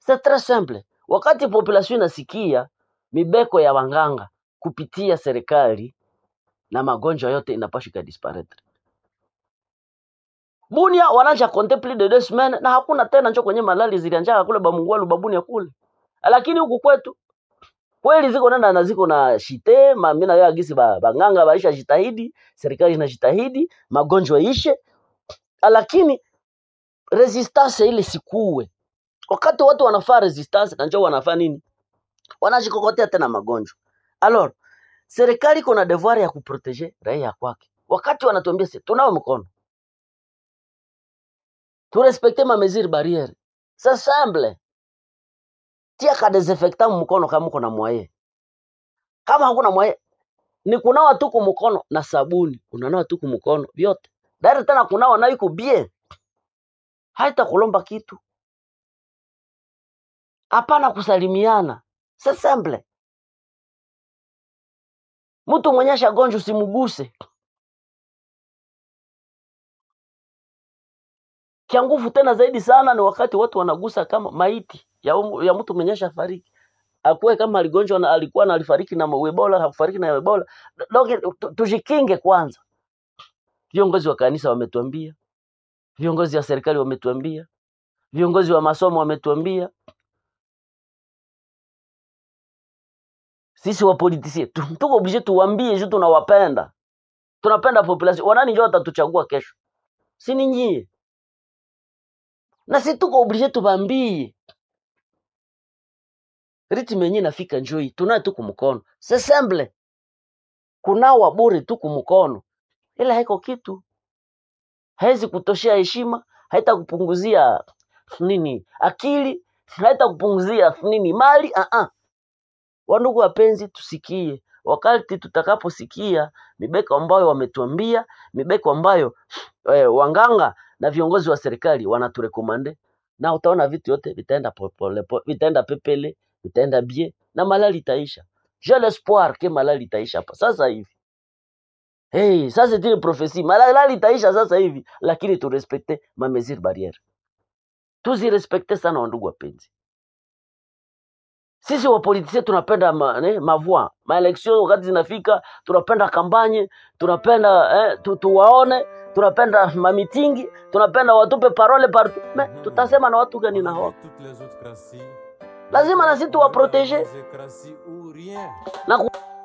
C'est très simple. Wakati population inasikia mibeko ya wanganga kupitia serikali na magonjwa yote inapaswa ikadisparaître. Bunia wanaanza compter plus de deux semaines na hakuna tena njo kwenye malali zilianjaka kule Bamungwalu Babunia kule, lakini huku kwetu kweli ziko nenda na ziko na shite ma mimi na wewe agisi ba, banganga baisha jitahidi, serikali inajitahidi magonjwa ishe, lakini resistance ile sikuwe. Wakati watu wanafaa resistance na njoo wanafaa nini? Wanajikokotea tena magonjwa. Alors, serikali iko na devoir ya kuproteger raia kwake. Wakati wanatuambia sisi tunao mkono, turespekte ma mesure barriere. C'est simple. Tia ka desinfectant mkono kama uko na mwaye. Kama hakuna mwaye, ni kunawa tu kumkono na sabuni, unanawa tu kumkono vyote. Dari tena kunawa na iko bien. Haita kulomba kitu. Hapana kusalimiana. C'est simple. Mtu mwenye shagonjwa usimguse. Kia nguvu tena zaidi sana ni wakati watu wanagusa kama maiti ya, umu- ya mtu mwenye shafariki. Akuwe kama aligonjwa na alikuwa na alifariki na Ebola, hakufariki na Ebola. Donc tu- tujikinge kwanza. Viongozi wa kanisa wametuambia, viongozi wa serikali wametuambia, viongozi wa masomo wametuambia, sisi wapolitisie tu- tuko oblige tuwambie juu tunawapenda, tunapenda population. Wanani ndio watatuchagua kesho? Si ni nyie? Na si tuko oblige tubambie ritme yenyewe inafika njoi, tunaye tu kumkono. C'est simple. Kunawa bure tu kumkono, ila haiko kitu, haizi kutoshea heshima, haita kupunguzia nini akili, haita kupunguzia nini mali. Uh -uh. Wandugu wapenzi, tusikie wakati tutakaposikia mibeko ambayo wametuambia, mibeko ambayo eh, wanganga na viongozi wa serikali wanaturekomande, na utaona vitu yote vitaenda popole, po- vitaenda pepele, vitaenda bie na malali itaisha. J'ai l'espoir que malali itaisha hapa sasa hivi. Hey, ça c'est une prophétie. Malali itaisha sasa hivi, lakini turespekte ma mesure barriere, tuzirespekte sana wandugu wapenzi. Sisi wapolitisia tunapenda ma, ne, mavua maeleksio wakati zinafika, tunapenda kampanye, tunapenda eh, tu, tuwaone, tunapenda mamitingi, tunapenda watupe parole partout. Me tutasema na watu gani na hawa? toutes les autres crassies. Lazima na sisi tuwaprotege Crassies ou rien. na ku,